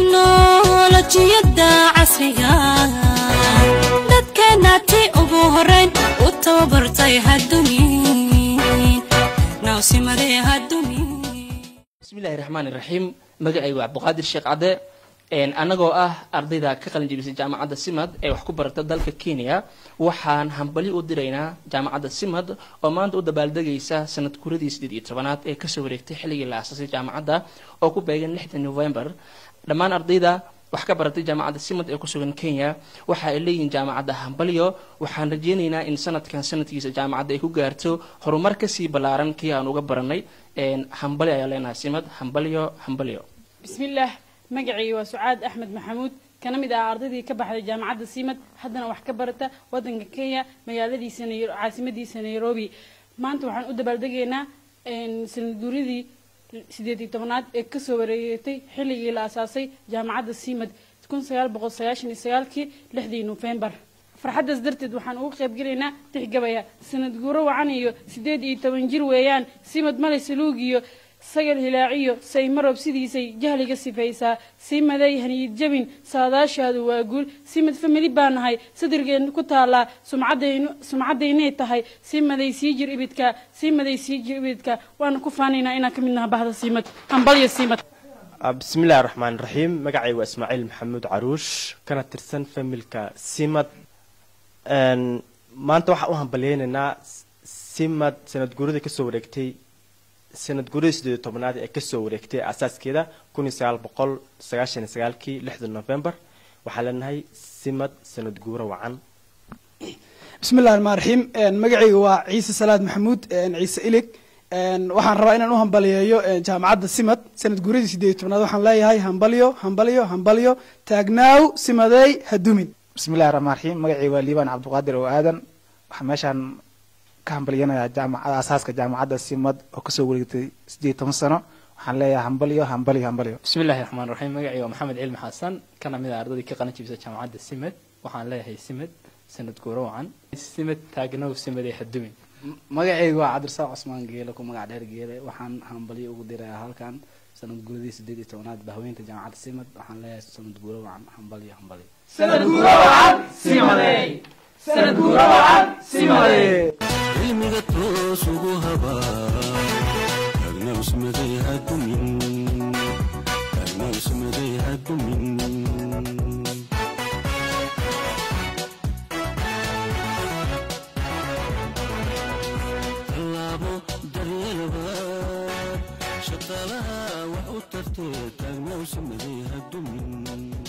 tiknolojiyadda casriga dadkeenna ti ugu horayn u tababartay hadumin nawsimadee hadumin bismillahi raxmaan iraxiim magacaygu cabdiqaadir sheekh cadde annagoo ah ardayda ka qalin jebisay jaamacadda simad ee wax ku barata dalka kenya waxaan hambali u diraynaa jaamacadda simad oo maanta u dabaaldegaysa sanad kuradii sideed iyo tobanaad ee kasoo wareegtay xilligii la aasasay jaamacadda oo ku beegan lixda november dhammaan ardayda wax ka baratay jaamacadda simad ee kusugan kenya waxa ay leeyihiin jaamacadda hambalyo waxaan rajeynaynaa in sanadkan sanadkiisa jaamacadda ay ku gaarto horumar kasii ballaaran kii aan uga baranay hambali ayaa leenahay simad hambalyo hambalyo bismillaah magacayga waa sucaad axmed maxamuud kana mid ah ardaydii ka baxday jaamacadda simad haddana wax ka barata wadanka kenya magaaladiisa caasimadiisa nairobi maanta waxaan u dabaaldegaynaa sanadguuridii sideed iyo tobanaad ee kasoo wareegatay xilligii la asaasay jaamacadda simad kun sagaal boqol sagaashan iyo sagaalkii lixdii nofembar farxaddaas darteed waxaan ugu qaybgelaynaa tixgabaya sanad guuro wacan iyo sideed iyo toban jir weeyaan simad male saluug iyo sagal hilaaciyo saymarob sidiisay jahliga sifaysaa simaday haniyid jabin saadaashaadu waa guul simad famili baa nahay sadirgeen ku taallaa sumcadaynay tahay simaday sii jir ibidka simaday sii jir ibidka waana ku faanaynaa inaan ka mid naha bahda simad hambalyo simad bismillahi raxmaan raxiim magacay waa ismaaciil maxamuud caruush kana tirsan familka simad maanta waxaan u hambalyeynaynaa simad sanad guurida kasoo wareegtay sanad guurida sideed iyo tobnaad ee kasoo wareegtay asaaskeeda kun iyo sagaal boqol sagaashan iyo sagaalkii lixda november waxaan leenahay simad sanad guuro wacan bismillahi raxmaan raxiim magacayga waa ciise salaad maxamuud ciise ilig waxaan rabaa inaan u hambaliyeeyo jaamacadda simad sanad guuradii sideed iyo tobnaad waxaan leeyahay hambalyo hambalyo hambalyo taagnaaw simadey hadumin bismillahi raxmaan raxiim magacayga waa liibaan cabdiqaadir oo aadan waxaa meeshaan ka hambalyanayaa jaamacada asaaska jaamacadda simad oo kasoo wareegtay sideed toban sano waxaan leeyahay hambalyo hambalyo hambalyo bismillahi raxmaan raxiim magacayga waa maxamed cilmi xasan kana mid a ardadii ka qalin jibisa jaamacadda simad waxaan leeyahay simad sanad guuro wacan simad taagnow simad ee hadumin magacayga waa cabdirasaaq cusmaan geele ku magac dheer geele waxaan hambalyo ugu dirayaa halkan sanad guuradii sideed iyo tobanaad bahweynta jaamacadda simad waxaan leeyahay sanad guuro wacan hambalyo hambalyo cilmiga toos ugu habaa taagnausmaday hadumin taagnausmaday hadumin tallaabo daryeelbaad shaqaalaha wax u tartee taagnausmaday hadumin